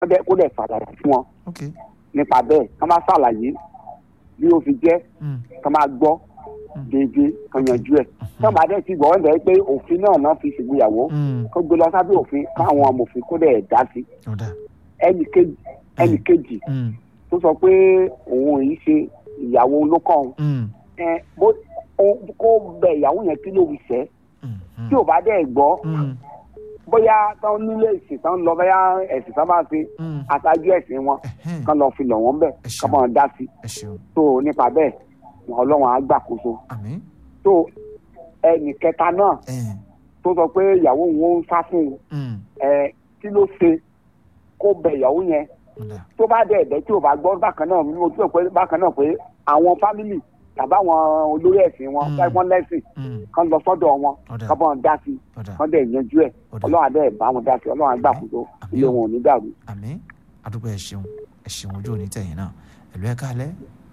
kó dẹ̀ kó dẹ̀ ṣàlàyé fún wọn ok nípa bẹ́ẹ̀ kán máa ṣàlàyé bí ó fi jẹ́ mm, kán máa gbọ́ Mm. déédéé kán yanjú ẹ̀ kán bá dẹ̀ ti gbọ́ wọ́n dẹ̀ pé òfin náà náà fi ṣègbéyàwó mm, kó gbé lọ sábẹ́ òfin káwọn amòfin kó dẹ̀ dá sí ọ̀dà ẹnì kejì ẹnì kejì mm, tó sọ pé òun yìí ṣe ìyàwó ló kàn òun mm, ẹ bó ó- kó bẹ ìyàwó yẹn kí ló fi ṣẹ́ mm, mm, tí ò bá dẹ̀ gbọ́ mm, bóyá tán nílé ìsìn tán lọ bóyá ẹ̀sìn tán bá ṣe mm, aṣáájú ẹ̀sìn wọn ẹ̀hẹ́n, kán lọ fi lọ̀ wọ́n bẹ̀ Ẹ ṣeun. kán bọ̀ dá sí ẹ ṣeun tó nípa bẹ́ẹ̀ ọlọ́run á gbàkóso àmín tó ẹnì kẹta náà ẹ̀ tó sọ pé ìyàwó òun ń sá fún un mm, ẹ kí ló ṣe kó bẹ ìyàwó yẹn ọ̀dà tó bá dẹ̀ ẹ̀bẹ̀ tí ò bá gbọ́ bákan náà mo tún pé bákan náà pé àwọn fámìlì tàbí àwọn olórí ẹ̀sìn wọn Mm. fẹ́ wọ́n lẹ́sìn mm, kán lọ sọ́dọ̀ wọn ọ̀dà kán bọ̀ dá sí ọ̀dà kán dẹ̀ yanjú ẹ̀ ọ̀dà ọlọ́run adé bá wọn dá sí ọlọ́run agbàkóso Àmín. ilé wọn ò ní dàrú. àmín àdúgbò ẹ ṣeun ẹ ṣeun ojú òní tẹ̀yìn náà ẹ̀lú ẹ̀ kálẹ̀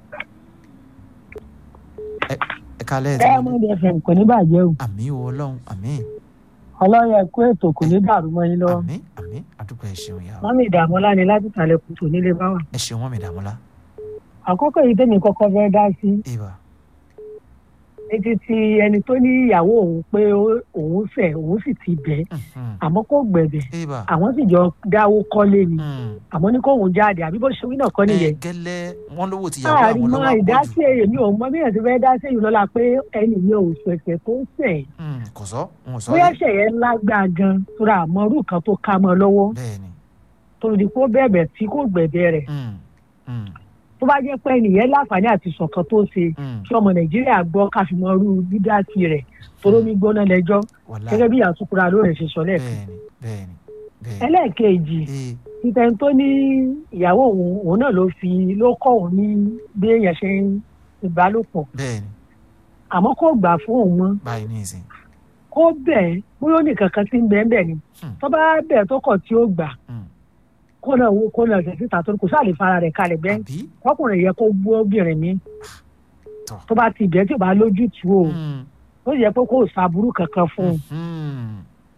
ẹ̀ ẹ̀ kálẹ̀ ẹ̀ tí mo diamond fm kò ní bàjẹ́ o àmín o ọlọ́run àmín ọlọ́yẹ kó ètò kò ní dàrú mọ́ yín lọ́wọ́ àmín àmín àdúgbò ẹ ṣeun yà ó mọ́mí ìdààmúlá ni láti tàlẹ̀ kùtù nílé bá wà. ẹ ṣeun wọn mi dààmúlá àkọ́kọ́ yìí tèmi kọ́kọ́ fẹ́ dá sí ìwà etí ti ẹni tó ní ìyàwó òun pé ó- òun fẹ́ òun sì ti bẹ̀ mhm, àmọ́ kò gbẹ̀bẹ̀ ìwà àwọn sì jọ dáwó kọ́lé ni mm, àmọ́ ní kóun jáde àbí bó ṣe wí náà kọ́ nìyẹn. ẹ gẹ́lẹ́ wọn lówó ti yàwó láàrin àwọn mọ lọ́wọ́ ìdásí àpọ̀jù èmi ò mọ bí èèyàn ti fẹ́ dá sí èyí lọ́la pé ẹnì yẹn ò ṣẹ̀ṣẹ̀ tó ṣẹ̀ Mm, kò sọ wọn sọ bóyá rí ṣẹ̀yẹ lágbá gan tóra àmọ́rú kan tó ká mọ́ lọ́wọ́ bẹ́ẹ̀ ni tó di kó bẹ̀bẹ̀ tí kò gbẹ̀bẹ̀ rẹ̀ mm, mm, tó bá jẹ́ pé ẹnìyẹn láǹfààní àti sọ̀kan tó ṣe mm, kí ọmọ nàìjíríà gbọ́ káfíńmọ́rú dídásí rẹ̀ torómi gbóná lẹ́jọ́ wàlá gẹ́gẹ́ bí àtúkúra ló rẹ̀ ṣe sọ lẹ́ẹ̀kan. bẹ́ẹ̀ ni bẹ́ẹ̀ ni bẹ́ẹ̀ ni ẹlẹ́ẹ̀kejì ee títẹ̀ tó ní ìyàwó òun òun náà ló fi ló kọ́ òun ní bí èèyàn ṣe ń ìbálòpọ̀ bẹ́ẹ̀ ni àmọ́ kò gbà fún òun mọ́ báyìí ní ìsìn kó bẹ̀ bóyá ó ní kankan tí ń bẹ́ẹ̀ bẹ́ẹ̀ ni Hmm. tó bá bẹ̀ tó kọ̀ tí ó gbà Mm. kó náà wo kó náà ṣe síta tó kò sáà lè fara rẹ̀ kalẹ̀ bẹ́ẹ̀ àbí ọkùnrin yẹ kó gbó obìnrin mi Tọ́. tó bá ti bẹ́ẹ̀ tí ò bá lójútùú o Mm, ó yẹ pé kó o ṣàbúrú kankan fún un mhm,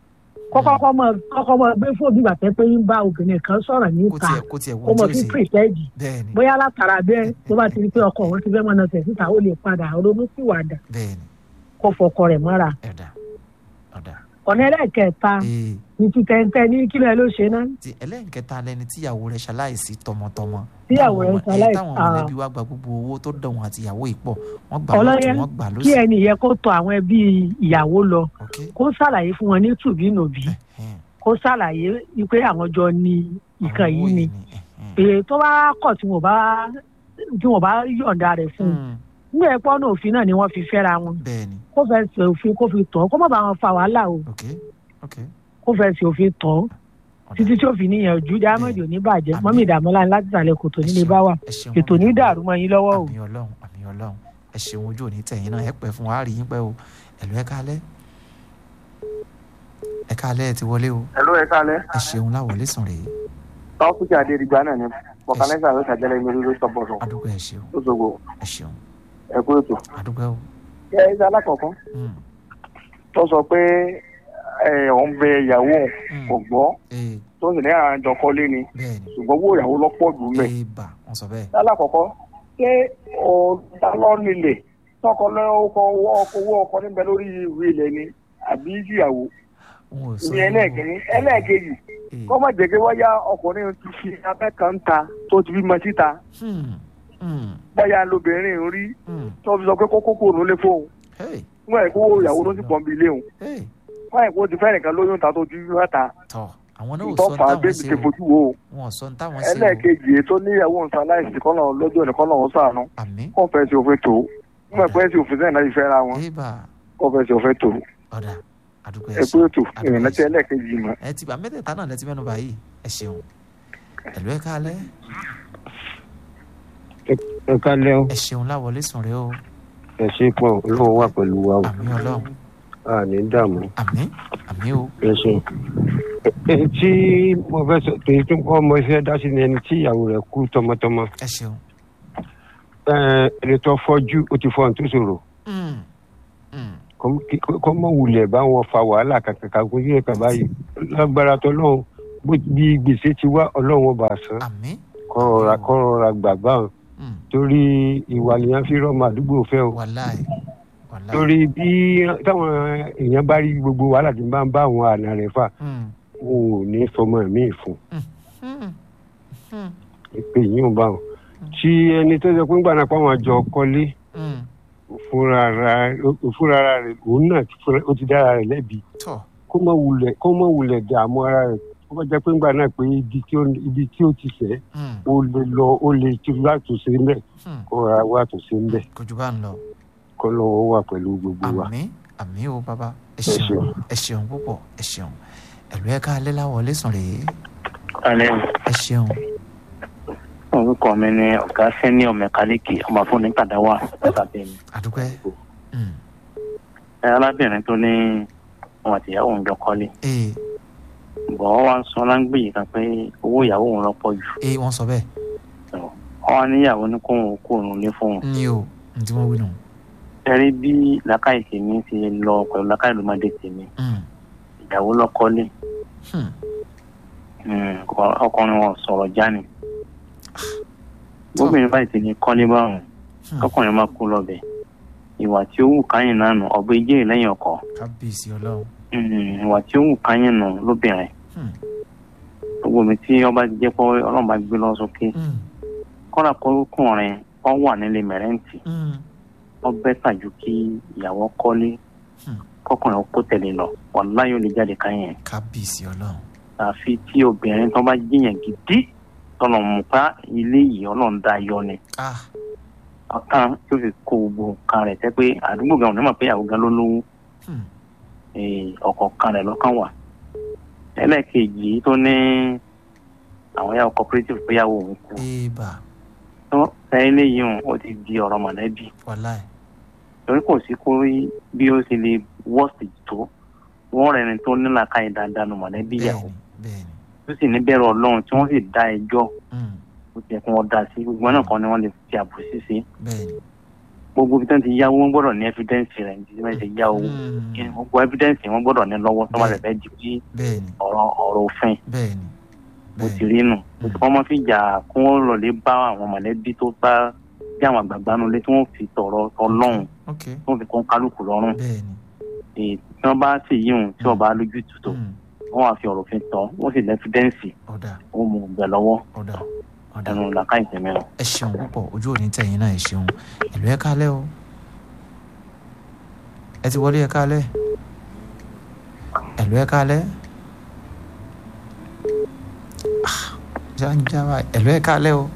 kọ́kọ́ mọ kọ́kọ́ mọ gbé fóònù ìgbà tẹ́ pé ń bá obìnrin kan sọ̀rọ̀ kó níta tiẹ̀ kó tiẹ̀ kó wọ́n mọ tí fi ó ṣe pírìtẹ́ẹ̀dì bẹ́ẹ̀ ni bóyá látara bẹ́ẹ̀ tó bá ti rí pé ọkọ òun ti fẹ́ mọ́nà tẹ̀ síta ó lè padà ronú síwàdà bẹ́ẹ̀ ni kó fọkọ rẹ̀ mọ́ra ẹ̀dá ọ̀dà ọ̀nà ẹlẹ́ẹ̀kẹta ee ní ti tẹ́ntẹ́ ní kílẹ̀ ló ṣe náà ti ẹlẹ́nkẹta lẹni tíyàwó rẹ̀ ṣaláìsí tọmọtọmọ Tíyàwó Táwọn rẹ̀ ọmọ- ẹ, ṣaláìsí- táwọn ah. mọ̀lẹ́bí wa gba gbogbo owó tó dọ̀ wọn àti ìyàwó ìpọ̀ wọ́n gbà Ọlọ́yẹ, lọ́tún wọ́n gbà kí lọ́sì ẹni yẹ kó tọ àwọn ẹbí ìyàwó lọ ok kó ṣàlàyé fún wọn ní tùbínùbí ẹ̀hẹ́n, kó ṣàlàyé wípé àwọn jọ ní ìkan àwọn owó yìí ni ẹ̀hẹ́n. pé tó bá kọ̀ tí wọ́n bá tí wọ́n bá yọ̀ǹda rẹ̀ fún un Mm, nígbà ẹ̀pọ́ náà òfin náà ni wọ́n fi fẹ́ra wọn bẹ́ẹ̀ ni kó fẹ́ ṣe òfin kó fi tọ́ kó má bàa wọn fa wàhálà o ok ok kó fẹ́ ṣe òfin tọ́ ọ̀dà. títí tí ó fi níyànjú jámọ́dì ò ní bàjẹ́ Àmín. mọ́mí ìdààmúlá ní láti sàlẹ̀ kòtò nílé bá wà ẹ ṣeun ètò ní dàrú mọ́ yín lọ́wọ́ o. àmì ọlọ́run àmì ọlọ́run ẹ ṣeun ojú òní tẹ̀yìn náà ẹ pẹ́ fún wa á rí yín pẹ́ o ẹ̀lú ẹ kálẹ́ ẹ kálẹ́ ẹ ti wọlé o ẹ̀lú ẹ̀ kálẹ̀ ẹ ṣeun láwọlé sùn rèé tọ́kùtì adédìgbà náà ni bọ̀kálẹ́sà ló ṣàjẹ́lẹ̀ mi ló sọ̀bọ̀sọ̀ adúgbò ẹ ṣeun lóṣogbo ẹ ṣeun ẹ̀kú ètò. adúgbò o ẹ ẹ alákọ̀ọ́kọ́ Mm, tó sọ pé ẹ òun bẹ ìyàwó mm, kò gbọ́ ee tó sì ní àwọn àjọ kọ́lé ni bẹ́ẹ̀ ni ṣùgbọ́n owó ìyàwó lọ́pọ̀ jù mẹ́. ee bà wọ́n sọ bẹ́ẹ̀ alákọ̀ọ́kọ́ ṣé ọ̀dàlọ́ nílẹ̀ tọkọ lọ́kọ̀ owó ọkọ níbẹ̀ lórí ìwé ilẹ̀ ni àbí ìyàwó wọn ò sọ ìyẹn yẹn o. ẹlẹ́ẹ̀kìnní ẹlẹ́ẹ̀kejì Ee, kọ́ má jẹ́ pé wáyà ọkùnrin ti fi abẹ́ kan ta tó ti bímọ síta hmm, hmm, báyà lóbìnrin ń rí hmm, tó fi sọ pé kókó kò nílé fóun hey, nígbà yẹn kó ìyàwó ló sì pọ̀ nbí ilé òun hey, wọ́n yẹn kó ti fẹ́ nìkan lóyún ta tó ti yún ẹ̀ta tọ́ àwọn náà ò sọ ìtọ́fà táwọn bébì ṣe ti o fojú wo o wọn ò sọ táwọn ṣe o ẹlẹ́ẹ̀kejì ètò níyàwó nǹkan láìsí kọ́nà lọ́jọ́ ní kọ́nà ọ̀hún sànú àmì kọ́ fẹ́ sí òfin tó nígbà pẹ́ sí òfin sẹ́yìn náà ti fẹ́ra wọn ee bà kọ́ fẹ́ sí òfin tó ọ̀dà adúgbò ẹ ẹ̀kú ṣeun ètò ìrìnà tí ẹlẹ́ẹ̀kejì mọ̀ ẹ ti bá mẹ́tẹ̀ẹ̀ta náà lẹ ti mẹ́nu báyìí ẹ ṣeun ẹ̀lú ẹ kálẹ́ ẹ kálẹ́ o ẹ ṣeun láwọlé sùn rẹ o ẹ ṣe pọ̀ olóhùn wà pẹ̀lú wa o àmì ọlọ́run a ní dààmú àmì àmì o ẹ ṣe. èyí tí mo fẹ́ sọ èyí tó kọ́ ọmọ iṣẹ́ dá sí ni ẹni tí ìyàwó rẹ̀ kú tọmọtọmọ ẹ ṣeun Ẹ, ẹni tó fọ́jú ó ti fọ́ ohun tó ṣòro Mm, mm, kọ́ mọ̀ wulẹ̀ bá wọn fa wàhálà kàkàkà kó yẹ kà báyìí lágbára tó lọ́hùn bó bí gbèsè ti wá ọlọ́run ọba san àmín kọ́ rọra kọ́ rọra gbà báwọn Mm. torí ìwà nìyẹn fi rọ́ọ̀mù àdúgbò fẹ́ o wàláì wàláì. torí bí táwọn èèyàn bá rí gbogbo wàhálà tí bá ń bá àwọn àna rẹ̀ fà Mm. wọn ò ní fọmọ mi fún Mm. Mm. pé yín ò bá wọn. tí ẹni tó ṣe pé ń gbàdá pàwọn àjọ kọ́lé Mm. fúnra ara fúnra ara rẹ̀ òun náà ti fúnra- ó ti dára rẹ̀ lẹ́bi tọ́ kó má wulẹ̀ kó má wulẹ̀ dààmú ara rẹ̀ kó má jẹ́ pé ń gbà náà pé ibi tí ó ibi tí ó ti sẹ́ Mm. ó lè lọ ó lè ti látúnṣe ń bẹ̀ Mm. kó ra wá àtúnṣe ń bẹ̀ kò jù bá ń lọ. kó lọ́wọ́ wà pẹ̀lú gbogbo wa. àmín àmín o bàbá ẹ Ẹ ṣeun ṣeun. ẹ ṣeun púpọ̀ ẹ ṣeun ẹ̀lú ẹ̀ka alẹ́ láwọ̀ lẹ́sàn rèé alẹ́ ẹ ṣeun orúkọ mi ni ọ̀gá sẹ́niọ̀ mẹkáníìkì ọmọ fún ní kàdáwà ẹ̀sàbẹ̀ mi. àdúpẹ́ Mm. ẹ arábìnrin tó ní òun àtìyàwó òun jọ kọ́lé ee bọ̀ ọ́ wá ń sọ láńgbè yìí kan pé owó ìyàwó òun lọ́pọ̀ jù ee wọ́n sọ bẹ́ẹ̀ ọ́ wá níyàwó ní kóun kó òun lé fóun. ní o ní tí wọ́n wí nù. ẹ rí bí làákàyè tèmi ti lọ pẹ̀lú làákàyè lọ́mọdé tèmi Mm. ìyàwó lọ kọ́lé Hmm. Mm, ọkùnrin wọn sọ̀rọ̀ jáni gómìnà báyìí ti ní kọ́lé báwọn Hmm. ọkùnrin máa kú lọ́bẹ̀ ìwà tí ó wù káyìn náà nù ọ̀bẹ ìjẹ́ lẹ́yìn ọkọ̀ kábíyèsí ọlọ́run. Mm, ìwà tí ó wù káyìn nù lóbìnrin Hmm. gbogbo mi tí ọba jẹ́ pé ọlọ́run bá gbé lọ sókè Mm. kọ́ra kọ́kùnrin ọ wà nílé mẹ̀rẹ́ǹtì Mm. ọ bẹ́ tàjú kí ìyàwó kọ́lé Hmm. kọ́kùnrin ó kó tẹ̀lé lọ wàláyé ó lè jáde káyìn kábíyèsí ọlọ́run. àfi tí obìnrin tó bá jiyàn gidi tọ́nà mú pa ilé yìí ọlọ́run dá yọ ni ah ọ̀tán tó fi kó gbogbo nǹkan rẹ̀ tẹ́ pé àdúgbò gan onímọ̀ pé ìyàwó gan ló lówó Hmm. eh, ọ̀kọ̀ọ̀kan rẹ̀ lọ́kàn wà ẹlẹ́ẹ̀kejì tó ní àwọn yàwó cooperative pé yàwó òun kú ee bà tó sẹ́yìn léyìí hàn ó ti di ọ̀rọ̀ mọ̀lẹ́bí wàláì. torí kò sí kó rí bí ó ṣe lè wọ́ọ̀sì tó wọ́n rẹ̀ ni tó nílà káyì dáadáa nù mọ̀lẹ́bí ìyàwó bẹ́ẹ̀ni bẹ́ẹ̀ni. tó sì ní bẹ̀rù ọlọ́run tí wọ́n sì dá ẹjọ́ Mm. ó ti yẹ kí wọ́n dá sí gbogbo náà kan ni wọ́n lè fi àbòsí sí bẹ́ẹ̀ni. gbogbo ibi tí wọ́n ti yáwó wọ́n gbọ́dọ̀ ní evidence rẹ̀ ní ti wọ́n ti yá owó Mm. gbogbo evidence wọ́n gbọ́dọ̀ ní lọ́wọ́ tó máa fẹ́ di bí bẹ́ẹ̀ni ọ̀rọ̀ ọ̀rọ̀ òfin bẹ́ẹ̀ni mo ti bẹ́ẹ̀ni. rí nù Mm. wọ́n máa fi jà kí wọ́n lọ lè bá àwọn mọ̀lẹ́bí tó bá bí àwọn àgbààgbà nulẹ̀ tí wọ́n fi tọ̀rọ̀ ọlọ́run ok tí wọ́n fi kún kálukú lọ́rùn bẹ́ẹ̀ni. èyí tí wọ́n bá sì yíhun tí wọ́n bá lójú tutù Mm. wọ́n wá fi ọ̀rọ̀ òfin tọ́ wọ́n sì lẹ́fídẹ́ǹsì ọ̀dà wọ́n mú un gbẹ lọ́wọ́ ọ̀dà ọ̀dà. ẹnu làkàyè tẹ̀mí rẹ̀. ẹ ṣeun púpọ̀ ojú òní tẹ̀yìn náà ẹ ṣeun ẹ̀lú ẹ kálẹ̀ o ẹ ti wọlé ẹ kálẹ̀ ẹ̀lú ẹ kálẹ̀ Ah, jáńjáwá ẹ̀lú ẹ kálẹ̀ o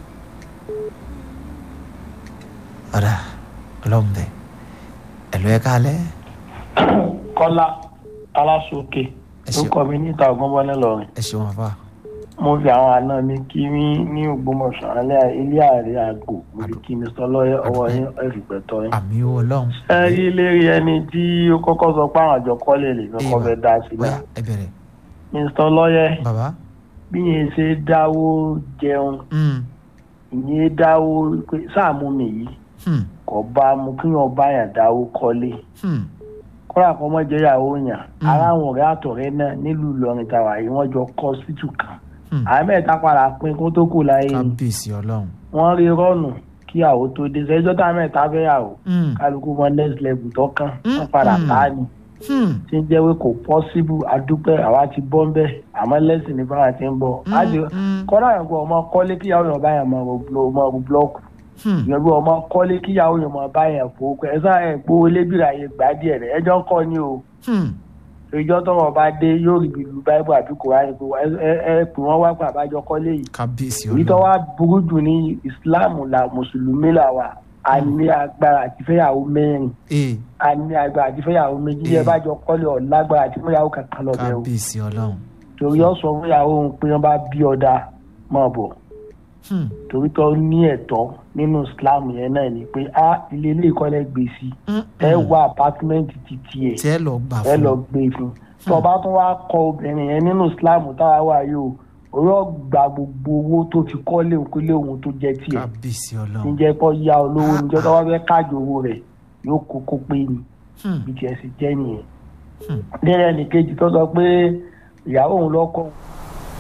ọ̀dà ọlọ́mùbẹ ẹ̀lú ẹ kálẹ̀ kọ́lá aláṣọkè ẹ ṣeun orúkọ mi níta ọgbọ́nbọ́n lọ́rin ẹ ṣeun àfà mo fi àwọn àna mi kí mi ní ògbómọ̀ṣọ́ alẹ́ ilé ààrẹ àgbò mo fi kí mi sọ lọ́yẹ ọwọ́ yín ẹ̀fìgbẹ́tọ́ yín. àmì owó ọlọ́run ẹ rí lérí ẹni tí ó kọ́kọ́ sọ pé àwọn àjọ kọ́lé lè kọ́kọ́ fẹ́ dá sí bóyá náà ẹ bẹ̀rẹ̀ mr lọ́yẹ bàbá bí yẹn ṣe dáwó jẹun Mm, ìyẹn dáwó pé sáàmù mi yìí hmm, kò bá mu kí wọn bá yàn dáwó kọ́lé hmm, kọ́lá kọ́ mọ́ jẹ́ ìyàwó yàn Mm. ara àwọn ọ̀rẹ́ àtọ̀rẹ́ náà nílùú Ìlọrin tàwa yìí wọ́n jọ kọ́ síìtù kan hmm. àwọn mẹ́ta padà pín kó tó kù láyé ni kábíyèsí ọlọ́run wọ́n rí rọ́ọ̀nù kí àwò tó dé sẹ́jọ́ tá mẹ́ta fẹ́ yàwó Hmm, kálukú mọ next level tó kàn Mm. wọ́n padà Mm. tá a ni hmm, tí ń jẹ́ pé kò possible adúpẹ́ àwa ti bọ́ ń bẹ́ àmọ́ lẹ́sìn ní fáwọn ti ń bọ̀ á ti hmm, kọ́dà yẹn kó ọmọ kọ́lé kíyàwó yẹn bá yẹn mọ ro búlọ́ọ̀kù hmm. yẹn bí ọmọ kọ́lé kíyàwó yẹn mọ bá yẹn fowó pẹ́ ẹ sáà ẹ̀ gbówó lébìrà yẹn gbà díẹ̀ rẹ̀ ẹjọ́ ń kọ́ ni o Hmm. ìjọ tọrọ bá dé yóò rí bíi lu báíbù àbí kòránì pé ẹ ẹ- ẹ pè wọn wá pé àbájọ kọ́lé yìí kábíyèsí èyí tó ọlọ́run wá burú jù ní ìsìláàmù la mùsùlùmí là wà a ní agbára àti fẹ́yàwó mẹ́rin ee a ní agbára àti fẹ́yàwó méjì Eh. ẹ bá jọ kọ́lé ọ̀ lágbára àti fẹ́yàwó kankan lọ bẹ́ẹ̀ o kábíyèsí ọlọ́run torí ọ sọ fẹ́yàwó òun pé wọ́n bá bí ọ̀dà mọ̀ bọ̀ Hmm, torí tó ní ẹ̀tọ́ nínú ìsìláàmù yẹn náà ni pé a ilé ilé ìkọ́lẹ̀ gbé sí hmm, ẹ hmm. wá apátímẹ́ǹtì ti tiẹ̀ tí ẹ lọ gbà ẹ fún lọ gbé fún tó bá tún wá kọ obìnrin yẹn nínú islam táwa wà yìí o òun gba gbogbo owó tó fi kọ́ léwu kó léwu tó jẹ́ tiẹ̀ kábíyèsí ọlọ́run níjẹ́ kó yá olówó níjẹ́ tó wá fẹ́ káàjò owó rẹ̀ yóò kó kó pé ni Hmm, bí tiẹ̀ sì jẹ́ nìyẹn. hmm. lẹ́yìn ẹnìkejì tó sọ pé ìyàwó òun lọ́kọ̀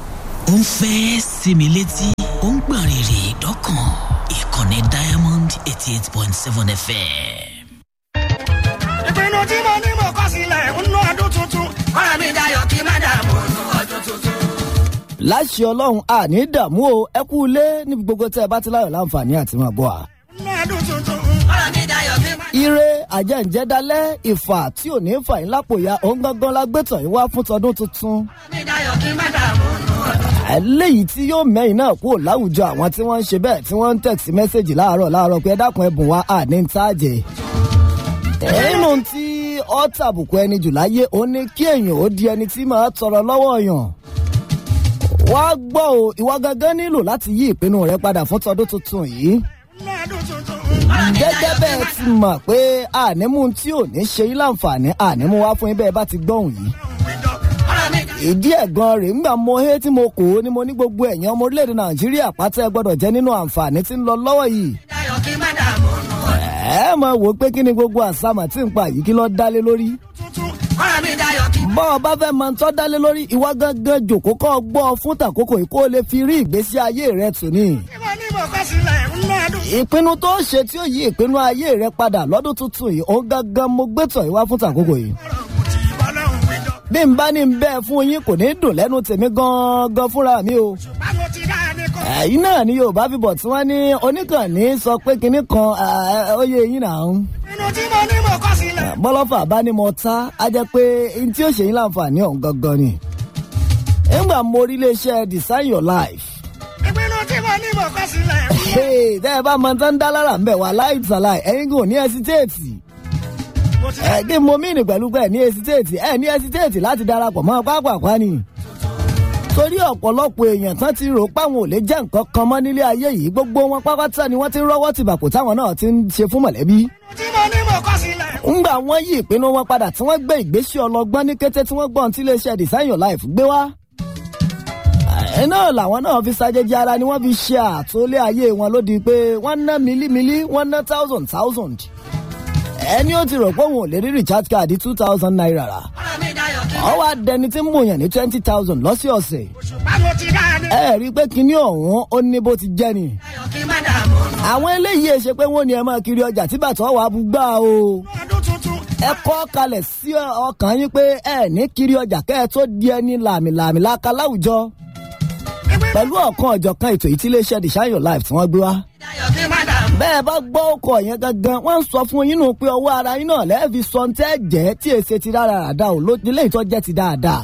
ó ń fẹ́ sinmi létí ó ń gbọ̀n rìrì dọ́kàn ìkànnì diamond eighty eight point seven fm. ìpinnu tí mo ní mo kọ́ sílẹ̀ ń ná ọdún tuntun ọ̀rọ̀ mi dayọ̀ kí má dààmú nú ọdún tuntun. láṣẹ ọlọ́run àní dààmú o ẹ kú ilé níbi gbogbo tẹ́ ẹ bá ti láyọ̀ láǹfààní àti máa bọ̀ à. nú ọdún tuntun ọ̀rọ̀ mi dayọ̀ kí má. ire àjẹ́ǹjẹ́dálẹ́ ìfà tí ò ní fà yín lápò ya òun gangan la gbé tàn yín wá fún tọdún tuntun. ọ̀rọ̀ mi dayọ̀ kí má dààmú nú ọdún. eléyìí tí yóò mẹ́yìn náà kúrò láwùjọ àwọn tí wọ́n ń ṣe bẹ́ẹ̀ tí wọ́n ń tẹ̀sí mẹ́sẹ̀gì láàárọ̀ láàárọ̀ pé ẹ dákun ẹ̀bùn wa àní ń tàjẹ́. nínú tí ọ́ tàbùkù ẹni jù láyé ó ní kí èèyàn ó di ẹni tí máa tọrọ lọ́wọ́ yàn. wá gbọ́ o ìwà gangan nílò láti yí ìpinnu rẹ padà fún tọdún tuntun yìí. nú ọdún tuntun ọ̀rọ̀ mi gẹ́gẹ́ dayọ̀ kí bẹ́ẹ̀ má ti mọ̀ pé ànímú tí ò ní ṣe yín láǹfààní ànímú wá fún yín bẹ́ẹ̀ bá ti gbọ́hùn yìí. ọ̀rọ̀ mi dayọ̀ ìdí ẹ̀gan rẹ̀ ńgbà mo hé tí mo kò ó ni mo ní gbogbo ẹ̀yàn ọmọ orílẹ̀-èdè nàìjíríà pátá ẹ gbọ́dọ̀ jẹ́ nínú àǹfààní tí ń lọ lọ́wọ́ yìí. kí má dààmú nú ọdún ẹ mọ̀ wò ó pé kí ni gbogbo àsámà tí ń pa yìí kí lọ́ọ́ dálé lórí. tuntun ọ̀rọ̀ mi dayọ̀ kí. bọ́ ọ bá fẹ́ máa ń tọ́ dálé lórí ìwà gangan jòkó kọ́ ọ gbọ́ ọ fún tàkókò yìí kó o lè fi rí ìgbésí ayé rẹ tù ní. tí mo ní mo kọ́ sílẹ̀ ń ná ọdún. ìpinnu tó ṣe tí ó yí ìpinnu ayé rẹ padà lọ́dún tuntun yìí òun gangan mo gbé tọ̀ yìí wá fún tàkókò yìí. ọ̀rọ̀ kù tí ìbọ́lọ́hún wí jọ. bí n bá ní n bẹ́ẹ̀ fún yín kò ní dùn lẹ́nu tèmi gan-an fúnra mi o. báwo ti dá ẹni kọ́. ẹ̀yin náà ni yorùbá fi bọ̀ tí wọ́n ní oníkànnì sọ pé kinní kan ó yẹ yín náà ń. ìpinnu tí mo ní mo kọ́ sílẹ̀. bọ́lọ́fà bá ní mo ta á jẹ́ pé n tí ó ṣe yín láǹfààní ọ̀hún gangan ni. nígbà mo rí iléeṣẹ́ design your life. ìpinnu tí mo ní mo kọ́ sílẹ̀. Hey, tẹ́ ẹ bá máa tán dá lára ń bẹ̀ wá láì tàláì ẹ̀yin kò ní ẹsitéètì. mo ti ẹ̀ kí mo mìíní pẹ̀lú pé ẹ̀ ní ẹsitéètì ẹ̀ ní ẹsitéètì láti darapọ̀ mọ́ pápákọ̀ ni. torí ọ̀pọ̀lọpọ̀ èèyàn tán ti rò páwọn ò lè jẹ́ nǹkan kan mọ́ nílé ayé yìí gbogbo wọn pápátá ni wọ́n ti rọ́wọ́ tìbàkù táwọn náà ti ń ṣe fún mọ̀lẹ́bí. tí mo ní mo kọ́ sílẹ̀. ńgbà wọ́n yí ìpinnu wọn padà tí wọ́n gbé ìgbésí ọlọgbọ́n ní kété tí wọ́n gbọ́n tí iléeṣẹ́ design your life gbé wá. ẹ̀ náà làwọn náà fi ṣàjẹjẹ ara ni wọ́n fi ṣe àtúnlé ayé wọn lódì pé wọ́n ná mílímílí wọ́n ná thousand thousand. ẹni ó ti rò pé òun ò lè rí recharge card two thousand naira rà. ọ̀rọ̀ mi dayọ̀ kí. wọ́n wá dẹni tí ń mòyàn ní twenty thousand lọ́sọ̀ọ̀sẹ̀. báwo ti dá ẹni. ẹ rí i pé kinní ọ̀hún ó ní bó ti jẹ́ ni. dayọ̀ kí má dààmú nú àwọn eléyìí ẹ ṣe pé wọ́n ní ẹ máa kiri ọjà tí bàtà wà á bú gbà o. ọdún tuntun. ẹ kọ́ kalẹ̀ sí ọkàn yín pé ẹ ní kiri ọjà kẹ́ ẹ tó di ẹni làmìlàmì láka láwùjọ. pẹ̀lú ọ̀kan ọ̀jọ̀kan ètò yìí tí iléeṣẹ́ design your life tí wọ́n gbé wá. dayọ̀ kí má dààmú. bẹ́ẹ̀ bá gbọ́ ọkọ̀ yẹn gangan wọ́n ń sọ fún yín nù pé ọwọ́ ara yín náà lẹ́ẹ̀fi sọ ń tẹ́ jẹ́ tí èsè ti rárá ràdá ò lójú ilé ìtọ́ jẹ́ ti dáadáa.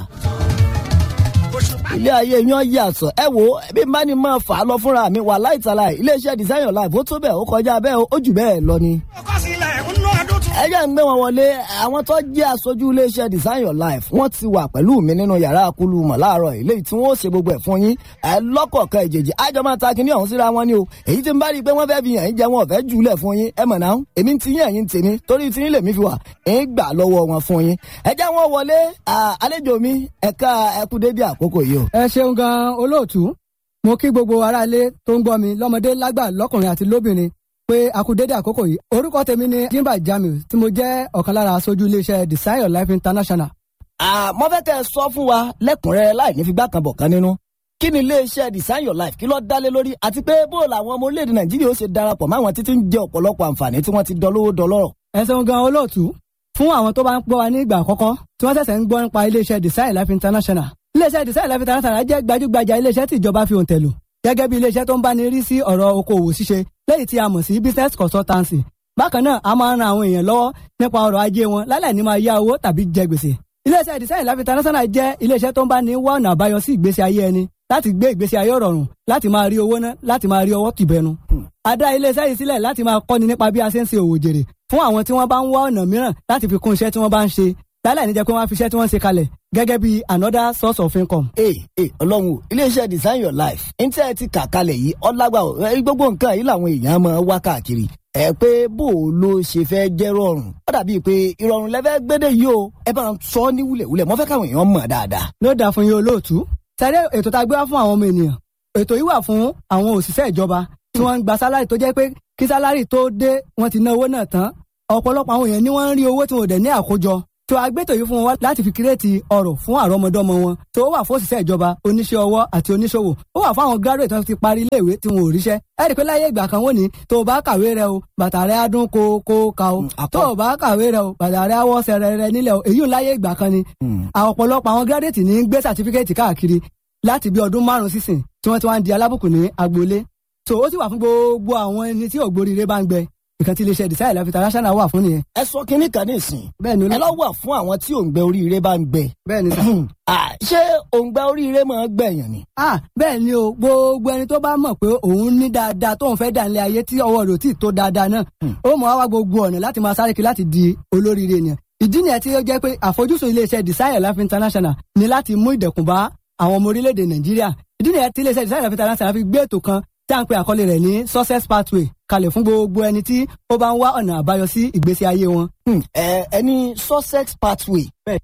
ilé ayé yan yàtọ̀ ẹ wo bí má ni máa fà á lọ fúnra mi wà láìtàlà iléeṣẹ́ design your life ó tó bẹ́ẹ̀ ó kọjá bẹ́ẹ̀ ó jù bẹ́ẹ̀ lọ ni mo kọ́ sílẹ̀ ń ná ọdún tuntun. ẹ jẹ́ ń gbé wọn wọlé àwọn tó jẹ́ aṣojú iléeṣẹ́ design your life wọ́n ti wà pẹ̀lú mi nínú yàrá akulu mọ̀ láàárọ̀ ilé tí wọ́n ó ṣe gbogbo ẹ̀ fún yín ẹ lọ́kọ̀ọ̀kan ìjèjì àjọ máa ta kinní ọ̀hún síra wọn ni o èyí tí ń bá rí i pé wọ́n fẹ́ fi yàn yín jẹ wọn ò fẹ́ jùlẹ̀ fún yín ẹ mọ̀ náà èmi ti yín ẹ̀yìn tèmi torí tí yín lèmi fi wà ń gbà lọ́wọ́ wọn fún yín ẹ jẹ́ wọn wọlé àlejò mi ẹ̀ka ẹkú dédé àkókò yìí o. ẹ ṣeun gan olóòtú mo kí gbogbo aráalé tó ń gbọ́ mi lọ́mọdé lágbà lọ́kùnrin àti lóbìnrin pé a kú dédé àkókò yìí orúkọ tèmi ni jimba jamiu tí mo jẹ́ ọ̀kan lára aṣojú iléeṣẹ́ design your life international. mo fẹ́ kẹ́ ẹ sọ fún wa lẹ́kùnrẹ́rẹ́ láì ní figbá kan bọ̀ kan nínú kí ni iléeṣẹ́ design your life kí ló dálé lórí àti pé bó làwọn ọmọ orílẹ̀-èdè nàìjíríà ó ṣe darapọ̀ máwọn títí ń jẹ ọ̀pọ̀lọpọ̀ àǹfààní tí wọ́n ti dọlówó dọlọ́rọ̀. ẹ ṣeun gan olóòtú fún àwọn tó bá ń gbọ́ wa ní ìgbà àkọ́kọ́ tí wọ́n ṣẹ̀ṣẹ̀ ń gbọ́ nípa iléeṣẹ́ design life international iléeṣẹ́ design life international jẹ́ gbajúgbajà iléeṣẹ́ tí ìjọba fi òǹtẹ̀ lò gẹ́gẹ́ bí iléeṣẹ́ tó ń bá ní rí sí ọ̀rọ̀ okòwò ṣíṣe lẹ́yìn tí a mọ̀ sí business consultancy bákan náà a máa ń ran àwọn èèyàn lọ́wọ́ nípa ọrọ̀ ajé wọn lálẹ́ ní máa yá owó tàbí jẹ gbèsè iléeṣẹ́ design life international jẹ́ iléeṣẹ́ tó ń bá ní wá ọ̀nà àbáyọ sí ìgbésí ayé ẹni láti gbé ìgbésí ayé rọrùn láti máa rí owó ná láti máa rí ọwọ́ tìbẹnu. a dá iléeṣẹ́ yìí sílẹ̀ láti máa kọ́ni nípa bí a ṣe ń ṣe òwò jèrè fún àwọn tí wọ́n bá ń wá ọ̀nà mìíràn láti fi kún iṣẹ́ tí wọ́n bá ń ṣe lálẹ́ níjẹ́ pé wọ́n á fi iṣẹ́ tí wọ́n ń ṣe kalẹ̀ gẹ́gẹ́ bí another source of income. ee ee ọlọ́run o iléeṣẹ́ design your life ntẹ́ ẹ ti kà kalẹ̀ yìí ọlágbà o ẹ, gbogbo nǹkan yìí làwọn èèyàn máa wá káàkiri ẹ pé bó o ló ṣe fẹ́ jẹ́ rọrùn ó dàbí pé ìrọ̀rùn lẹ́fẹ́ gbédè yìí o ẹ bá ń sọ ní wúlẹ̀wúlẹ̀ mo fẹ́ káwọn èèyàn mọ̀ dáadáa. ló dáa fún yín olóòtú sẹ́rẹ́ ètò tá a gbé wá fún àwọn ọmọ ènìyàn ètò yìí wà fún àwọn òṣìṣẹ́ ìjọba tí wọ́n ń gba sálárì tó jẹ́ pé kí sálárì tó dé wọ́n ti ná owó náà tán ọ̀pọ̀lọpọ̀ àwọn èèyàn ni wọ́n ń rí owó tí wọn ò dẹ̀ ní àkójọ tó agbétò yìí fún wọn wá láti fi kírètì ọrọ̀ fún àrọ́mọdọ́mọ wọn tó wà fún òṣìṣẹ́ ìjọba oníṣẹ́ ọwọ́ àti oníṣòwò ó wà fún àwọn graduate tó ti parí iléèwé tí wọn ò ríṣẹ́ ẹ rí i pé láyé ìgbà kan wọ́n ní tó o bá kàwé rẹ o bàtà rẹ á dún kó kó ka o tó o bá kàwé rẹ o bàtà rẹ á wọ́ sẹ̀rẹ̀ rẹ nílẹ̀ o èyí ò láyé ìgbà kan ni àwọn ọ̀pọ̀lọpọ̀ àwọn graduate ní gbé certificate káàkiri láti bí ọdún márùn-ún sísìn tí wọ́n ti wá ń di alábùkún ní agboolé so ó sì wà fún gbogbo àwọn ẹni tí ògbóríire bá ń gbẹ nǹkan tí iléeṣẹ́ design life international wà fún nìyẹn. ẹ sọ kínní kan ní ìsìn bẹ́ẹ̀ ni ẹ lọ wà fún àwọn tí òǹgbẹ oríire bá ń gbẹ. bẹ́ẹ̀ ni sà. Ah, ṣé òǹgbẹ oríire máa ń gbẹ̀yàn ni. ah bẹ́ẹ̀ ni o gbogbo ẹni tó bá mọ̀ pé òun ní dáadáa tóun fẹ́ dà nílé ayé tí ọwọ́ rẹ̀ ò tí ì tó dáadáa náà ó mọ̀ wá gbogbo ọ̀nà láti máa sáré kiri láti di olóríire ni ìdí nìyẹn tí ó jẹ́ pé àfojúsùn iléeṣẹ́ design life international ni láti mú ìdẹ̀kùn bá àwọn ọmọ orílẹ̀-èdè nàìjíríà ìdí nìyẹn tí iléeṣẹ́ design life international fi gbé ètò kan tí à ń pe àkọlé rẹ̀ ní success pathway kalẹ̀ fún gbogbo ẹni tí ó bá ń wá ọ̀nà àbáyọ sí ìgbésí ayé wọn. ẹ ẹni sussex pathway.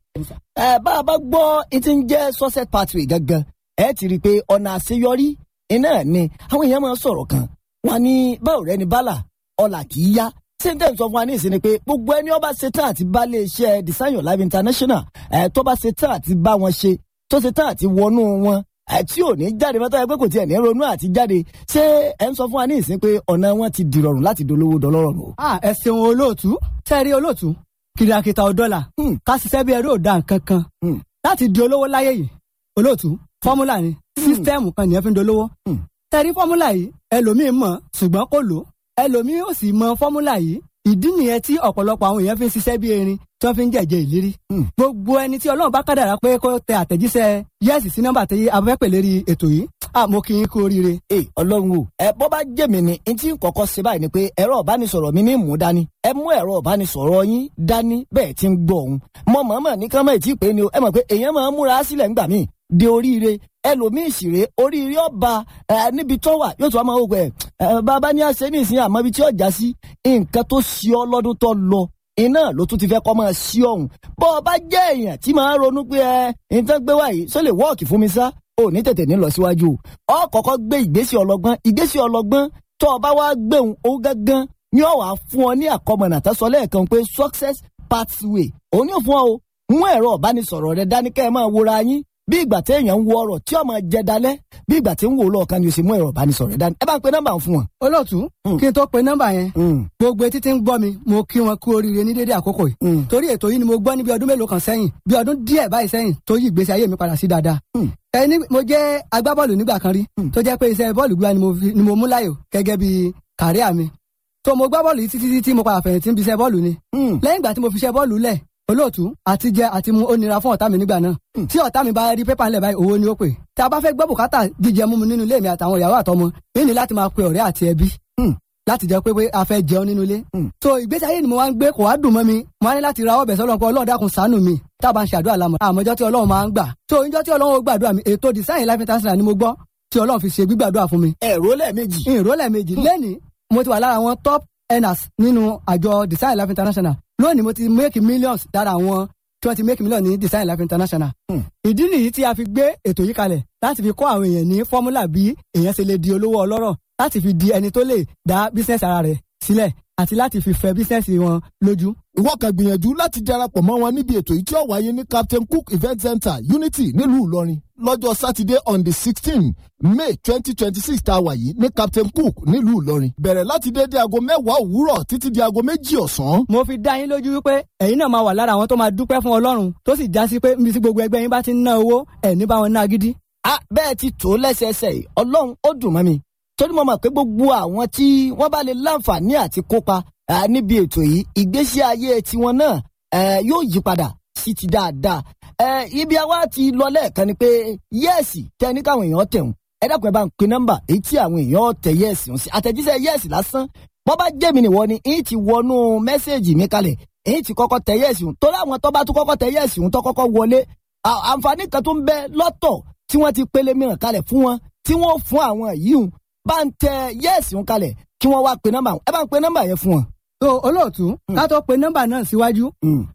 ẹ bá a bá gbọ́ ẹ ti ń jẹ́ sussex pathway gangan ẹ ti rí i pé ọ̀nà àṣeyọrí iná ni àwọn èèyàn máa ń sọ̀rọ̀ kan wọn ní báwo rẹ ni bálà ọ̀là kì í yá sèǹtẹ̀ sọ fún wa ní ìsinmi pé gbogbo ẹni ọba ṣetán àti bá lè ṣe design your life international ẹ tó bá ṣetán àti bá wọn ṣe tó ṣetán àti wọnú wọn ẹ tí ò ní jáde mọ́tò ẹ pé kò tiẹ̀ ní ronú àti jáde ṣé ẹ ń sọ fún wa ní ìsinmi pé ọ̀nà wọn ti dìrọ̀rùn láti dolówó dọlọ́rọ̀ nù. ah ẹ ṣeun olóòtú tẹ́rí olóòtú kìrìàkìtà ọ̀dọ́là ká ṣiṣẹ́ bí ẹrú òdà nǹkan kan láti di olówó láyé yìí olóòtú fọ́múlà ni sísítẹ́ẹ̀mù kan nìyẹn fi ń dolówó tẹ́rí fọ́múlà yìí ẹlòmíín mọ̀ ṣùgbọ́n kò lò ẹlòmíín ò sì mọ fọ́múlà yìí ìdí nìyẹn tí ọ̀pọ̀lọpọ̀ àwọn èèyàn fi ń ṣiṣẹ́ bí erin tí wọ́n fi ń jẹ̀jẹ̀ ìlérí. gbogbo ẹni tí ọlọ́run bá kádàrá pé kó tẹ àtẹ̀jíṣẹ́ yẹ́sì sí nọ́mbà tí a fẹ́ pè lérí ètò yìí àmọ́ kí n kú oríire. ẹ ọlọ́run o ẹ bọ́ bá jẹ́ mi ni n tí n kọ́kọ́ ṣe báyìí ni pé ẹ̀rọ ìbánisọ̀rọ̀ mi ní mú dání ẹ mú ẹ̀rọ ìbánisọ̀rọ̀ yín dání bẹ́ẹ̀ tí ń gbọ́ òun mọ mọ̀ọ́mọ̀ ní kán mọ̀ tí ì pé ni o ẹ mọ̀ pé èèyàn máa ń múra sílẹ̀ ńgbà míì de oríire ẹlòmíì ṣìrè oríire ọba ẹ níbi tó wà yóò tún wá máa wò pé ẹ bàbá ní àṣẹ ní ìsìn àmọ́ ibi tí ọjà sí nǹkan tó ṣe ọ lọ́dún tó lọ iná ló tún ti fẹ́ kọ́ máa ṣí ọ̀hún bọ́ ọ bá jẹ́ èèyàn tí máa ń ronú pé ẹ nǹkan gbé wáyé sọ lè wọ́ọ̀kì fún mi sá ò ní tètè ní lọ síwájú ọ kọ́kọ́ gbé ìgbésẹ̀ ọlọ́gbọ́n ìgbésẹ̀ ọlọ́gbọ́n tó o bá wá gbéhùn ó gángan ní ọ̀wà fún ọ ní àkọmọ̀nà tó sọ lẹ́ẹ̀kan pé success pathway òun yóò fún ọ o mú ẹ̀rọ ìbánisọ̀rọ̀ rẹ dání kẹ́ ẹ máa wòra yín bí ìgbà tí èèyàn ń wo ọ̀rọ̀ tí ọmọ jẹ dalẹ̀ bí ìgbà tí ń wò lọ́ọ̀kan ni o sì mú ẹ̀rọ ìbánisọ̀rọ̀ rẹ dání ẹ bá ń pe nọ́mbà fún wọn. olóòtú kí n tó pe nọ́mbà yẹn gbogbo etí tí ń gbọ́ mi mo kí wọn kú oríire ní dédé àkókò yìí torí ètò yìí ni mo gbọ́ ní bí ọdún mélòó kan sẹ́yìn bí ọdún díẹ̀ báyìí sẹ́yìn tó yí ìgbésí ayé mi padà sí dáadáa. ẹni mo jẹ́ agbábọ́ọ̀lù nígbà kan rí tó jẹ́ pé iṣẹ́ bọ́ọ̀lù gbígbá ni mo mú láyò gẹ́gẹ́ bí kàríà mi tó mo gbá bọ́ọ̀lù yìí títí tí mo padà fẹ̀yìntì ń bí iṣẹ́ bọ́ọ̀lù ni lẹ́yìn ìgbà tí mo fi iṣẹ́ bọ́ọ̀lù lẹ̀ olóòtú àti jẹ àti mu ó nira fún ọ̀tá mi nígbà náà tí ọ̀tá mi bá rí pépà ńlẹ̀ báyìí owó ni ó pè tí a bá fẹ́ gbọ́ bùkátà jíjẹ mímu nínú ilé mi àtàwọn ìyàwó àtọmọ yìí ni láti máa pe ọ̀rẹ́ àti ẹbí láti jẹ́ pé pé a fẹ́ jẹun nínú ilé. so ìgbésí ayé ni mo wá ń gbé kò wá dùn mọ́ mi mo wá ní láti ra ọbẹ̀ sọ́lọ́ pé ọlọ́run dákun ṣàánú mi tá a bá ń ṣàdúrà lámọ̀ àmọ́jọ́ tí ọlọ́run máa ń gbà. so ìjọ́ tí ọlọ́run ó gbàdúrà mi ètò design life international ni mo gbọ́ tí ọlọ́run fi ṣe gbígbàdúrà fún mi. ẹ̀rọ lẹ́ẹ̀mejì. ìró lẹ́ẹ̀mejì lẹ́ni mo ti wà lára àwọn top earners nínú àjọ design life international lónìí mo ti make millions dára àwọn tí wọ́n ti make million ní design life international. ìdí nìyí tí a fi gbé ètò yìí kalẹ̀ láti fi kọ́ àwọn èèyàn ní fọ́múlà bí èèyàn ṣe lè di olówó ọlọ́rọ̀ láti fi di ẹni tó lè dá business ara rẹ̀ sílẹ̀ àti láti fi fẹ́ business wọn lójú. ìwọ kan gbìyànjú láti darapọ̀ mọ́ wọn níbi ètò yìí tí ó wáyé ní captain cook event center unity nílùú ìlọrin lọ́jọ́ sátidé on the sixteen may twenty twenty six tá a wà yìí ní captain cook nílùú ìlọrin bẹ̀rẹ̀ láti dédé aago mẹ́wàá òwúrọ̀ títí di aago méjì ọ̀sán. mo fi dá yín lójú wípé ẹ̀yin náà máa wà lára àwọn tó máa dúpẹ́ fún ọlọ́run tó sì já sí pé níbi tí gbogbo ẹgbẹ́ yín bá ti ń ná owó ẹ̀ ní bá wọn ná gidi. a bẹ́ẹ̀ ti tó lẹ́sẹẹsẹ yìí ọlọ́run ó dùn mọ́ mi torí mo mọ̀ pé gbogbo àwọn tí wọ́n bá lè láǹfààní àti kópa níbi ètò yìí ìgbésí ayé tiwọn náà yóò yí padà sí ti dáadáa ibi àwa ti lọ lẹ́ẹ̀kan ni pé yẹ́ẹ̀sì tẹ ní káwọn èèyàn tẹ̀hún ẹ dákun ẹ bá ń pe nọ́mbà èyí tí àwọn èèyàn tẹ yẹ́ẹ̀sì ń sí àtẹ̀jíṣẹ́ yẹ́ẹ̀sì lásán bọ́ bá jẹ́ mi nìwọ ni èyí ti wọnú mẹ́sẹ̀gì mi kalẹ̀ èyí ti kọ́kọ́ tẹ yẹ́ẹ̀sì ń torí àwọn tó bá tún kọ́kọ́ tẹ yẹ́ẹ̀sì ń tó kọ́kọ́ wọlé àǹfààní kan tó ń bẹ lọ́tọ̀ tí wọ́n ti pélé mìíràn kalẹ̀ fún wọn tí wọ́n fún àwọn yìí ń bá ń tẹ yẹ́ẹ̀sì ń kalẹ̀ kí wọ́n wá pe nọ́mbà ẹ bá ń pe nọ́mbà yẹn fún wọn. so olóòtú ká tó pe nọ́mbà náà síwájú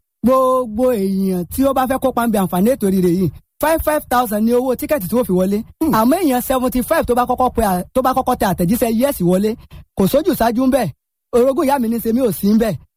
gbogbo èèyàn tí ó bá fẹ́ kópa ń bẹ àǹfààní ètò rírẹ yìí five five thousand ní owó tíkẹ́ẹ̀tì tí wọ́n fi wọlé àmọ́ èèyàn seventy five tó bá kọ́kọ́ pe tó bá kọ́kọ́ tẹ àtẹ̀jíṣẹ́ yẹ́sì wọlé kò sójú ṣáájú ń bẹ̀ orogún ìyá mi ní sẹ́mi ò sí ń bẹ̀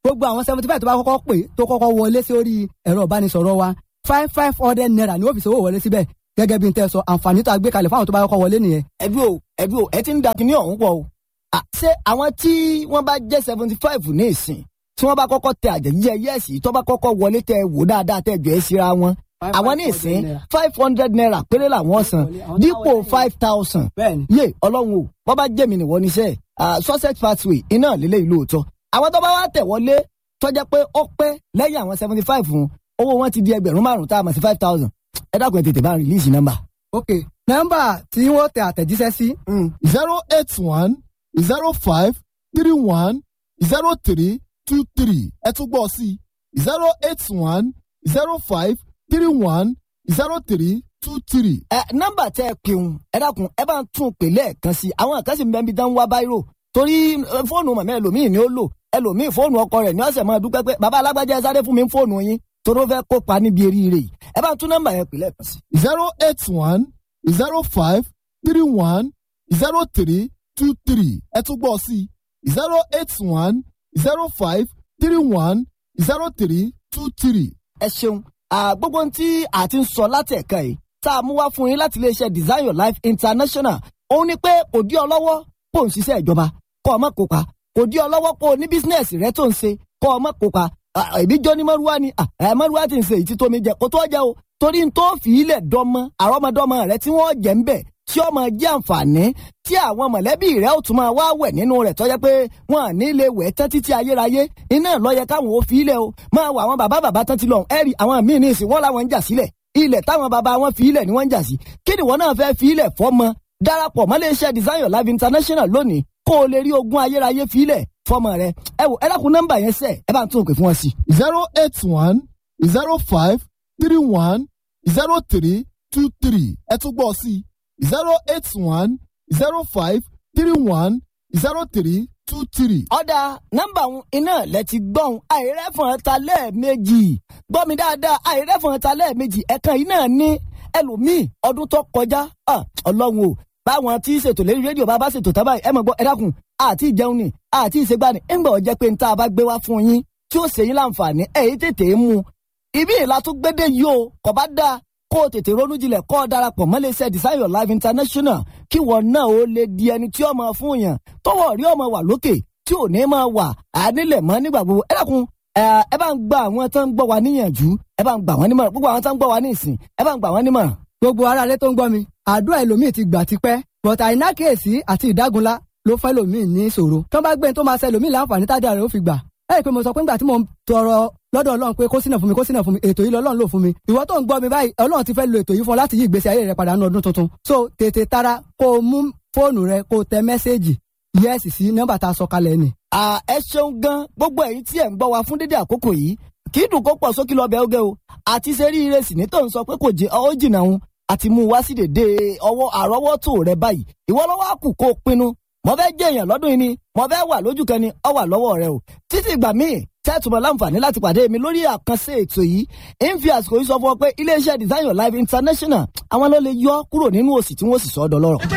gbogbo àwọn seventy five tó bá kọ́kọ́ pè tó kọ́kọ́ wọlé sí orí ẹ̀rọ ìbánisọ̀rọ̀ wa five five hundred naira ni wọ́n fi ṣòwò wọlé síbẹ̀ gẹ́gẹ́ bí n tẹ́ sọ àǹfààní tó a gbé kalẹ̀ fáwọn tó bá kọ́kọ́ wọlé nìyẹn. ẹbí o ẹbí o ẹ ti ń da kinní ọ̀hún pọ̀ o À, ṣé àwọn tí wọ́n bá jẹ́ seventy five ní ìsìn tí wọ́n bá kọ́kọ́ tẹ àjẹjíjẹ yẹ́ẹ̀sì tó bá kọ́kọ́ wọlé tẹ wò dáadáa tẹ jọ ẹ́ síra wọn àwọn ní ìsìn five hundred naira péré làwọn san dípò five thousand yé ọlọ́run o wọ́n bá jẹ́mi nìwọ níṣẹ́ sussex pathway iná lélẹ́ ìlú òótọ́ àwọn tó bá wá tẹ̀ wọlé tó jẹ́ pé ó pẹ́ lẹ́yìn àwọn seventy five fún owó wọn ti di ẹgbẹ̀rún márùn-ún tá a mọ̀ sí five thousand ẹ dákun ẹ tètè bá rìlíìsì nọ́mbà. ok nọ́mbà tí wọ́n tẹ àtẹ̀jíṣẹ́ sí. zero eight one zero five three one zero three two three ẹ tún gbọ́ sí zero eight one zero five three one zero three two three. ẹ nọ́mbà tẹ ẹ pinnu ẹ dákun ẹ bá ń tún pè lẹ́ẹ̀kan sí àwọn kan sì ń bẹ níbi dán wá báírò torí eh, fóònù màmá ẹlòmíì ni ó lò ẹlòmíì fóònù ọkọ rẹ̀ ní ọ̀sẹ̀ máa dúpẹ́ pé bàbá alágbájá ẹ sáré fún mi fóònù yín torí ó fẹ́ kópa níbi eríire yìí ẹ bá ń tún nọ́mbà yẹn pè lẹ́ẹ̀kan sí. zero eight one zero five three one zero three two three ẹ tún gbọ́ sí zero eight one zero five three one zero three two three. ẹ ṣeun à, gbogbo ohun tí a ti ń sọ láti ẹ̀ka yìí tá a mú wá fún yín láti iléeṣẹ́ design your life international òun ni pé kò dí ọ lọ́wọ́ kó o ń ṣiṣẹ́ ìjọba kó o má kópa kò dí ọ lọ́wọ́ kó o ní bísínẹ́sì rẹ tó ń ṣe kó o má kópa À, ìbí jọ ní mọ́rúwá ni à, ẹ mọ́rúwá ti ń ṣe èyí tí tómi jẹ kó tó jẹ o torí n tó fi ilẹ̀ dọ́mọ àrọ́mọdọ́mọ rẹ tí wọ́n jẹ́ ń bẹ̀ tí ọmọ jẹ́ àǹfààní tí àwọn mọ̀lẹ́bí rẹ̀ ó tún máa wá wẹ̀ nínú rẹ̀ tọ́jẹ́ pé wọn à ní lè wẹ̀ tán títí ayérayé iná lọ́yẹ káwọn ò fi ilẹ̀ o máa wọ àwọn bàbá bàbá tán ti lọ ẹ̀rì àwọn míì ní ìsìn wọ́n làwọn ń jà sílẹ̀ ilẹ̀ táwọn bàbá wọn fi ilẹ̀ ni wọ́n ń jà sí kí ni wọ́n náà fẹ́ fi ilẹ̀ fọ́mọ darapọ̀ mọ́ iléeṣẹ́ design your life international lónìí kó o lè rí ogún ayérayé fi ilẹ̀ fọ́mọ rẹ ẹ wò ẹ dákun nọ́mbà yẹn sẹ́ ẹ bá ń tún òkè fún wọn sí. zero eight one zero five three one zero three two three ẹ tún gbọ́ sí zero eight one zero five three one zero three two three. ọ̀dà nọ́mbà òun iná lẹ ti gbọ́n àìrẹ́fọ̀n ta lẹ́ẹ̀mejì gbọ́ mi dáadáa àìrẹ́fọ̀n ta lẹ́ẹ̀mejì ẹ̀kan yìí náà ní ẹlòmíì ọdún tó kọjá ah, ọlọ́run o báwọn tí ṣètò lórí rédíò bá bá ṣètò tábà ẹ mọ̀ gbọ́ ẹ dákun àti ìjẹun ni àti ìṣègbà ni ńgbà ọ̀jẹ́ pé níta bá gbé wá fún yín tí ó ṣe yín láǹfààní ẹ̀yìn tètè mú un ibi ìlà tó gbédè yìí o kò bá dáa kó o tètè ronú jinlẹ̀ kó o darapọ̀ mọ́ iléeṣẹ́ design your life international kí wọ́n náà ó lè di ẹni tí ó máa fún yàn tọwọ́ rí ọmọ wà lókè tí ò ní máa wà ànílẹ̀ mọ́ nígbà gbogbo ẹ dákun ẹ ẹ bá ń gba àwọn tó ń gbọ́ wa níyànjú ẹ bá ń gbà wọ́n nímọ̀ràn gbogbo àwọn tó ń gbọ́ wa ní ìsìn ẹ bá ń gbà wọ́n nímọ̀ràn. gbogbo ara ilé tó ń gbọ́ mi àdúrà ẹlòmíì ti gbà tipẹ́ but àìnákèésí àti ìdágunlá ló fẹ́ lòmíì ní ìṣòro tó bá gbé ní tó máa ṣe lòmíì láǹfààní tájà rẹ̀ ó fi gbà ẹ rí i pé mo sọ pé nígbà tí mo ń tọrọ lọ́dọ̀ ọlọ́run pé kó sínà fún mi kó sínà fún mi ètò yìí lọ́lọ́run lò fún mi ìwọ tó ń gbọ́ mi báyìí ọlọ́run ti fẹ́ lo ètò yìí fún ọ láti yí ìgbésí ayé rẹ padà ní ọdún tuntun so tètè tara kó o mú fóònù rẹ kó o tẹ mẹ́sẹ́ẹ̀jì yẹ́sì sí nọ́mbà tá a sọ kalẹ̀ ni. à ẹ ṣeun gan gbogbo ẹ̀yin tí ẹ ń gbọ́ wa fún dédé àkókò yìí kì í dùn kó pọ̀ sókè lọ́bẹ̀ oge o àti ṣe rí ire sì ní tó ń sọ pé kò jẹ ọ jìnnà òun àti mú un wá sí dèdè ọwọ́ àrọ́wọ́tò rẹ báyìí ìwọ lọ́wọ́ àkù kó o pinnu mo fẹ́ jẹ́ èèyàn lọ́dún yìí ni mo fẹ́ wà lójú kan ni ọ wà lọ́wọ́ rẹ o títí ìgbà míì tẹ́tùmọ̀ láǹfààní láti pàdé mi lórí àkànṣe ètò yìí ń fi àsìkò yìí sọ fún ọ pé iléeṣẹ́ design your life international àwọn ló lè yọ kúrò nínú òsì tí wọ́n sì sọ ọ́ dọlọ́rọ̀.